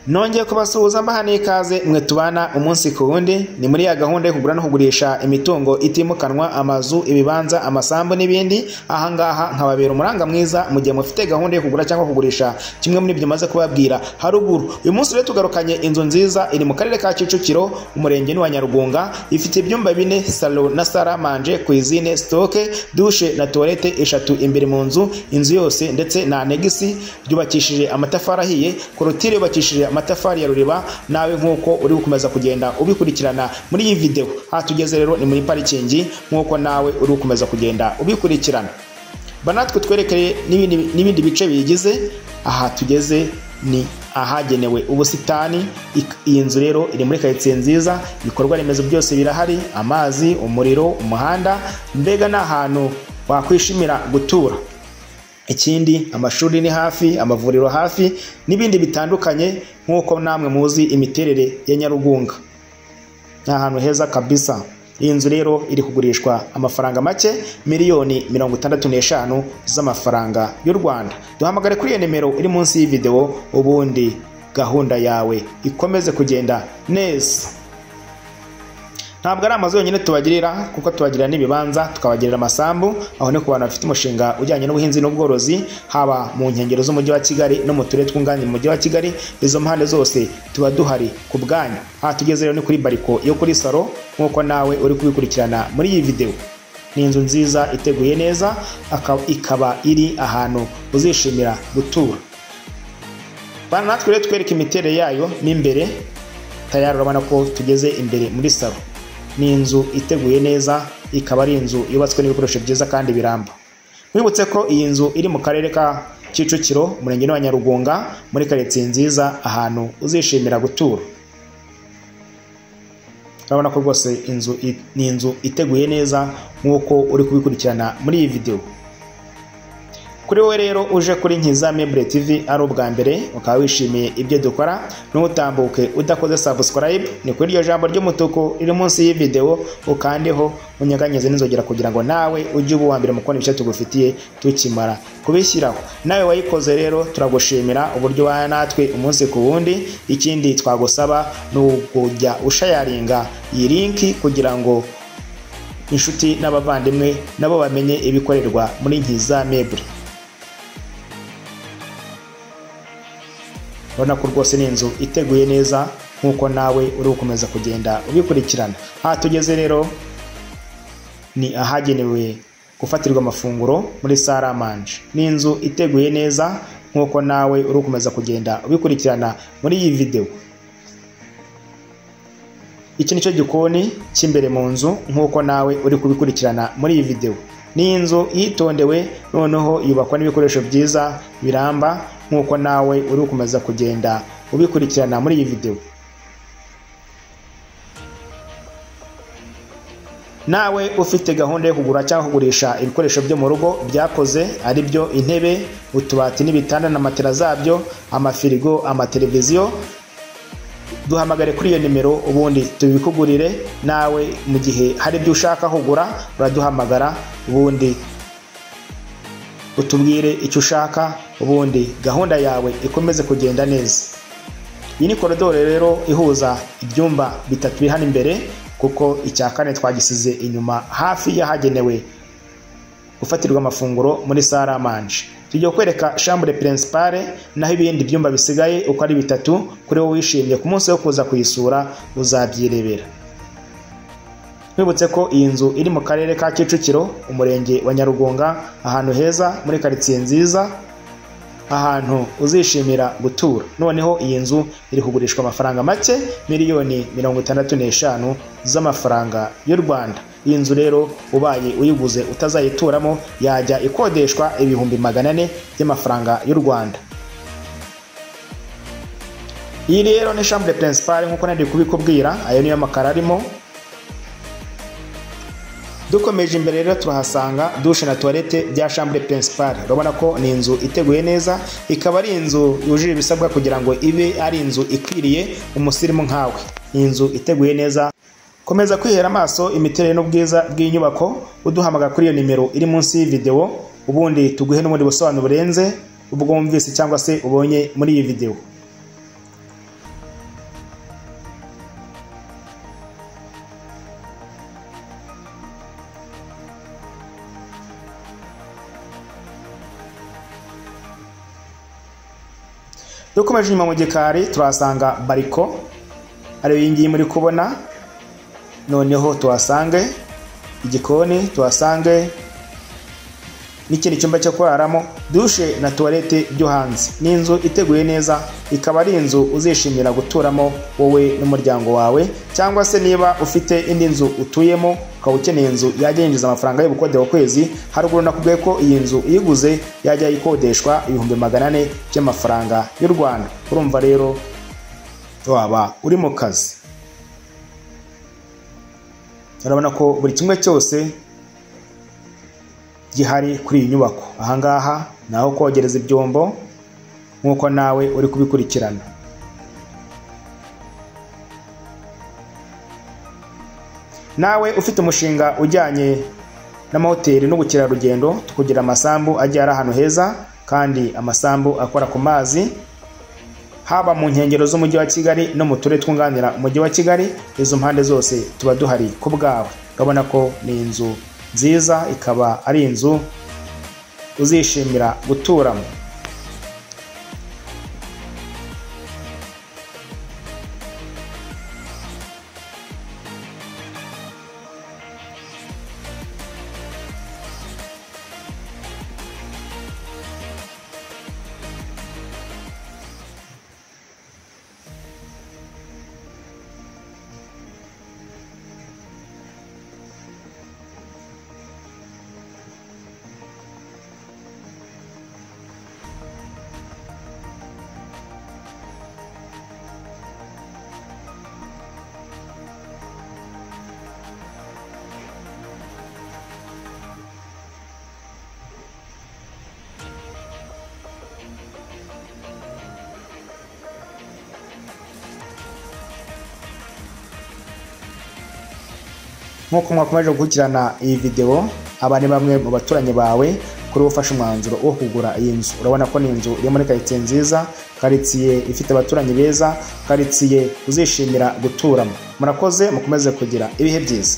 nongeye kubasuhuza mbaha n'ikaze mwe tubana umunsi ku wundi ni muri ya gahunda yo kugura no kugurisha imitungo itimukanwa amazu ibibanza amasambu n'ibindi ahangaha nkababera umuranga mwiza mu gihe mufite gahunda yo kugura cyangwa kugurisha kimwe muri ibyo maze kubabwira haruguru uyu munsi rero tugarukanye inzu nziza iri mu karere ka kicukiro umurenge ni wa nyarugunga ifite ibyumba bine salo na saramanje kuzine sitoke dushe na tuwarete eshatu imbere mu nzu inzu yose ndetse na anegisi byubakishije amatafari ahiye korotire yubakishije amatafari ya ruriba nawe nk'uko uri gukomeza kugenda ubikurikirana muri iyi videwo aha tugeze rero ni muri parikingi nk'uko nawe uri gukomeza kugenda ubikurikirana banatwe twerekeye n'ibindi- n'ibindi bice biyigize aha tugeze ni ahagenewe ubusitani Ik- iyi nzu rero iri muri karitsiye nziza ibikorwa remezo byose birahari amazi umuriro umuhanda mbega ni ahantu wakwishimira gutura ikindi amashuri ni hafi amavuriro hafi n'ibindi bitandukanye nk'uko namwe muzi imiterere ya nyarugunga ni ahantu heza kabisa iyi nzu rero iri kugurishwa amafaranga make miliyoni mirongo itandatu n'eshanu z'amafaranga y'u rwanda duhamagare kuri iyo nimero iri munsi y'ividewo ubundi gahunda yawe ikomeze kugenda neza ntabwo ari amazu yonyine tubagirira kuko tubagirira n'ibibanza tukabagirira amasambu aho ni ku bantu bafite umushinga ujyanye n'ubuhinzi n'ubworozi haba mu nkengero z'umujyi wa kigali no mu turere twunganira umujyi wa kigali izo mpande zose tuba duhari ku bwanyu aha tugeze rero ni kuri bariko yo kuri salo nk'uko nawe uri kubikurikirana muri iyi videwo ni inzu nziza iteguye neza aka- ikaba iri ahantu uzishimira gutura bana natwe rero twereke imiterere yayo mo imbere tayari urabona ko tugeze imbere muri salo ni inzu iteguye neza ikaba ari inzu yubatswe n'ibikoresho byiza kandi biramba mwibutse ko iyi nzu iri mu karere ka kicukiro umurenge wa nyarugunga muri karitsiye nziza ahantu uzishimira gutura urabona ko rwose inzu i- ni inzu iteguye neza nk'uko uri kubikurikirana muri iyi videwo kuri wowe rero uje kuri Nkiza Mebure TV ari ubwa mbere ukaba wishimiye ibyo dukora ntutambuke udakoze subscribe ni kuri iryo jambo ry'umutuku riri munsi y'iyi videwo ukandeho unyeganyeze n'inzogera kugira ngo nawe ujye uba uwa mbere mu kubona ibyo tugufitiye tukimara kubishyiraho nawe wayikoze rero turagushimira uburyo ubana natwe umunsi ku wundi ikindi twagusaba ni ukujya ushayaringa iyi linki kugira ngo inshuti n'abavandimwe nabo bamenye ibikorerwa muri Nkiza Mebure urabona ko rwose ni inzu iteguye neza nk'uko nawe uri gukomeza kugenda ubikurikirana aha tugeze rero ni ahagenewe gufatirwa amafunguro muri saramanje ni inzu iteguye neza nk'uko nawe uri gukomeza kugenda ubikurikirana muri iyi videwo iki ni cyo gikoni cy'imbere mu nzu nk'uko nawe uri kubikurikirana muri iyi videwo ni inzu yitondewe noneho yubakwa n'ibikoresho byiza biramba nk'uko nawe uri gukomeza kugenda ubikurikirana muri iyi videwo nawe ufite gahunda yo kugura cyangwa kugurisha ibikoresho byo mu rugo byakoze ari byo intebe utubati n'ibitanda na matera zabyo amafirigo amateleviziyo duhamagare kuri iyo nimero ubundi tubikugurire nawe mu gihe hari ibyo ushaka kugura uraduhamagara ubundi utubwire icyo ushaka ubundi gahunda yawe ikomeze kugenda neza iyi ni koridoro rero ihuza ibyumba bitatu biri hano imbere kuko icya kane twagisize inyuma hafi y'ahagenewe gufatirwa amafunguro muri saramanje tujya kwereka shambure pirinsipare naho ibindi byumba bisigaye uko ari bitatu kuri wowe wishimye ku munsi wo kuza kuyisura uzabyirebera twibutse ko iyi nzu iri mu karere ka kicukiro umurenge wa nyarugunga ahantu heza muri karitsiye nziza ahantu uzishimira gutura noneho iyi nzu iri kugurishwa amafaranga make miliyoni mirongo itandatu n'eshanu z'amafaranga y'u rwanda iyi nzu rero ubaye uyiguze utazayituramo yajya ikodeshwa ibihumbi magana ane by'amafaranga y'u rwanda iyi rero ni shambure pirinsipare nk'uko nari kubikubwira ayo niyo makaro arimo dukomeje imbere rero turahasanga dushe na tuwarete bya shambure pirinsipare urabona ko ni inzu iteguye neza ikaba ari inzu yujuje ibisabwa kugira ngo ibe ari inzu ikwiriye umusirimu nkawe ni inzu iteguye neza komeza kwihera amaso imiterere n'ubwiza bw'inyubako uduhamagara kuri iyo nimero iri munsi y'ividewo ubundi tuguhe n'ubundi busobanuro burenze ubwo wumvise cyangwa se ubonye muri iyi videwo dukomeje inyuma mu gikari turahasanga bariko ariyo iyi ngiyi muri kubona noneho tuhasange igikoni tuhasange n'ikindi cyumba cyo kuraramo dushe na tuwarete byo hanze ni inzu iteguye neza ikaba ari inzu uzishimira guturamo wowe n'umuryango wawe cyangwa se niba ufite indi nzu utuyemo ukaba ukeneye inzu yajya yinjiza amafaranga y'ubukode wa kwezi haruguru nakubwiye ko iyi nzu uyiguze yajya ikodeshwa ibihumbi magana ane by'amafaranga y'u rwanda urumva rero waba uri mu kazi urabona ko buri kimwe cyose gihari kuri iyi nyubako ahangaha ni aho kogereza ibyombo nk'uko nawe uri kubikurikirana nawe ufite umushinga ujyanye n'amahoteli n'ubukerarugendo kugira amasambu agiye ari ahantu heza kandi amasambu akora ku mazi haba mu nkengero z'umujyi wa kigali no mu turere twunganira umujyi wa kigali izo mpande zose tuba duhari ku bwawe urabona ko ni inzu nziza ikaba ari inzu uzishimira guturamo nk'uko mwakomeje gukurikirana iyi videwo aba ni bamwe mu baturanyi bawe kuri ufashe umwanzuro wo kugura iyi nzu urabona ko ni inzu iri muri karitsiye nziza karitsiye ifite abaturanyi beza karitsiye uzishimira guturamo murakoze mukomeze kugira ibihe byiza